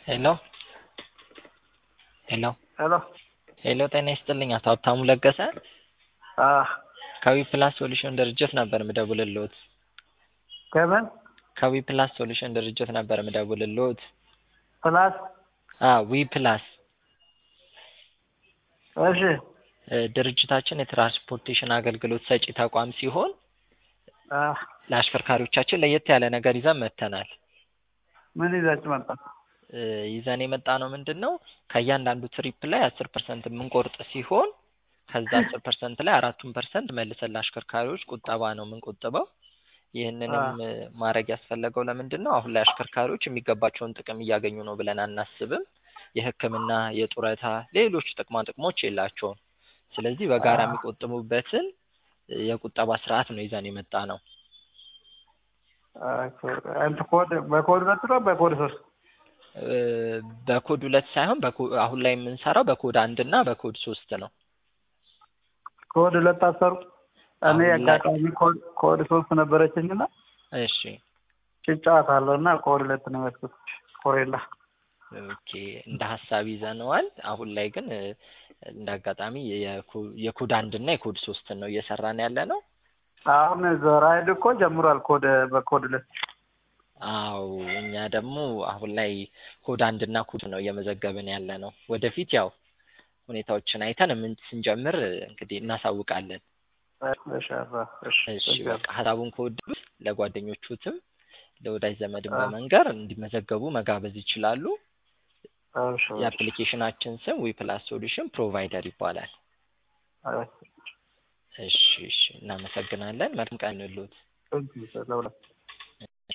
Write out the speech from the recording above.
ሄሎ ሄሎ ሄሎ ሄሎ ጤና ይስጥልኝ አቶ ሀብታሙ ለገሰ አ ከዊ ፕላስ ሶሉሽን ድርጅት ነበር ምደውልልዎት ከምን ከዊ ፕላስ ሶሉሽን ድርጅት ነበር ምደውልልዎት ፕላስ አ ዊ ፕላስ እሺ እ ድርጅታችን የትራንስፖርቴሽን አገልግሎት ሰጪ ተቋም ሲሆን አ ለአሽከርካሪዎቻችን ለየት ያለ ነገር ይዘን መጥተናል ምን ይዛችሁ መጣ? እ ይዘን የመጣ ነው ምንድን ነው ከእያንዳንዱ ትሪፕ ላይ አስር ፐርሰንት የምንቆርጥ ሲሆን ከዛ አስር ፐርሰንት ላይ አራቱን ፐርሰንት መልሰን ለአሽከርካሪዎች ቁጠባ ነው የምንቆጥበው ይህንንም እ ማድረግ ያስፈለገው ለምንድን ነው አሁን ላይ አሽከርካሪዎች የሚገባቸውን ጥቅም እያገኙ ነው ብለን አናስብም የህክምና የጡረታ ሌሎች ጥቅማ ጥቅሞች የላቸውም ስለዚህ በጋራ የሚቆጥቡበትን እ የቁጠባ ስርዓት ነው ይዘን የመጣ ነው አንተ ኮድ በኮድ ሁለት ነው በኮድ ሶስት እ በኮድ ሁለት ሳይሆን በኮ አሁን ላይ የምንሰራው በኮድ አንድ እና በኮድ ሶስት ነው ኮድ ሁለት አሰሩ እኔ አሁን ላይ- አጋጣሚ ኮድ ኮድ ሶስት ነበረችኝና እሺ ጭጫታለሁ እና ኮድ ሁለት ነው ያዝኩት ኮሬላ ኦኬ እንደ ሀሳብ ይዘነዋል አሁን ላይ ግን እ እንደ አጋጣሚ የኮ- የኮድ አንድ እና የኮድ ሶስትን ነው እየሰራን ያለ ነው አሁን ራይድ እኮ ጀምሯል ኮድ በኮድ ሁለት አው እኛ ደግሞ አሁን ላይ ኮድ አንድ እና ኮድ ነው እየመዘገብን ያለ ነው ወደፊት ያው ሁኔታዎችን አይተን ምን ስንጀምር እ እንግዲህ እናሳውቃለን እሺ አባ እሺ እሺ በቃ ሀሳቡን ከወደዱት ለጓደኞቹትም ለወዳጅ ዘመድም በመንገር እንዲመዘገቡ መጋበዝ ይችላሉ እሺ የአፕሊኬሽናችን ስም ዊ ፕላስ ሶሉሽን ፕሮቫይደር ይባላል እሺ እሺ እሺ እናመሰግናለን መልካም ቀን ይሁንልዎት እሺ ለሁለት